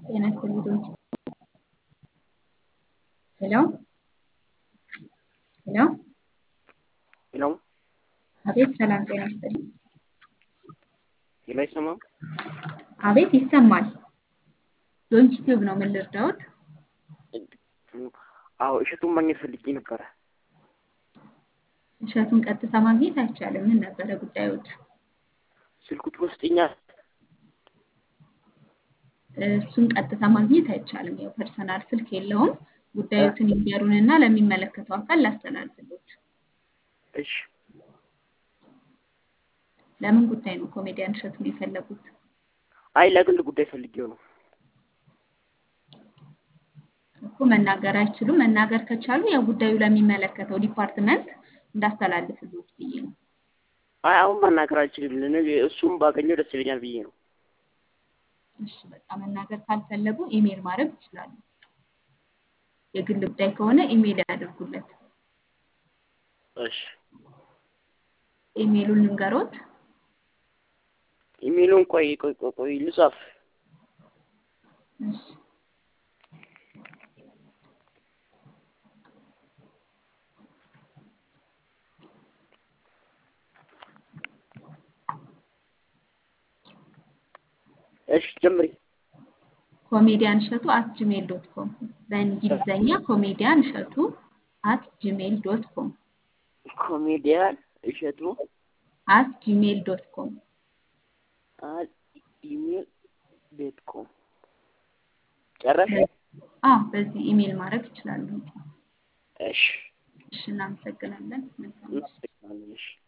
ጤና ይስጥልኝ። ሄሎ ሄሎ ሄሎ አቤት ሰላም ጤና ይስጥልኝ። ሄሎ አይሰማም? አቤት ይሰማል። ዶንኪ ቲዩብ ነው። ምን ልርዳዎት? አዎ እሸቱን ማግኘት ፈልጌ ነበረ። እሸቱን ቀጥታ ማግኘት አይቻልም። ምን ነበረ ጉዳዮት? ስልኩ ትወስደኛል? እሱን ቀጥታ ማግኘት አይቻልም። ያው ፐርሰናል ስልክ የለውም። ጉዳዮትን ይንገሩንና ለሚመለከተው አካል ላስተላልፍሎት። እሺ ለምን ጉዳይ ነው ኮሜዲያን እሸቱን የፈለጉት? አይ ለግል ጉዳይ ፈልጌው ነው። እኮ መናገር አይችሉም። መናገር ከቻሉ ያው ጉዳዩ ለሚመለከተው ዲፓርትመንት እንዳስተላልፍሎት ብዬ ነው። አይ አሁን መናገር አልችልም። ነገ እሱም ባገኘው ደስ ይለኛል ብዬ ነው። እሺ በቃ መናገር ካልፈለጉ ኢሜል ማድረግ ይችላሉ። የግል ጉዳይ ከሆነ ኢሜል ያደርጉለት። እሺ ኢሜሉን ልንገሮት። ኢሜሉን ቆይ ቆይ ቆይ ቆይ ልጻፍ። እሺ እሺ ጀምሪ። ኮሜዲያን እሸቱ አት ጂሜል ዶት ኮም በእንግሊዘኛ ኮሜዲያን እሸቱ አት ጂሜል ዶት ኮም ኮሜዲያን እሸቱ አት ጂሜል ዶት ኮም አት ኢሜል ዶት ኮም ጨረሽ? አዎ በዚህ ኢሜል ማድረግ ይችላሉ። እሺ እሺ እናመሰግናለን። መልካም ምሽት። እናመሰግናለን። እሺ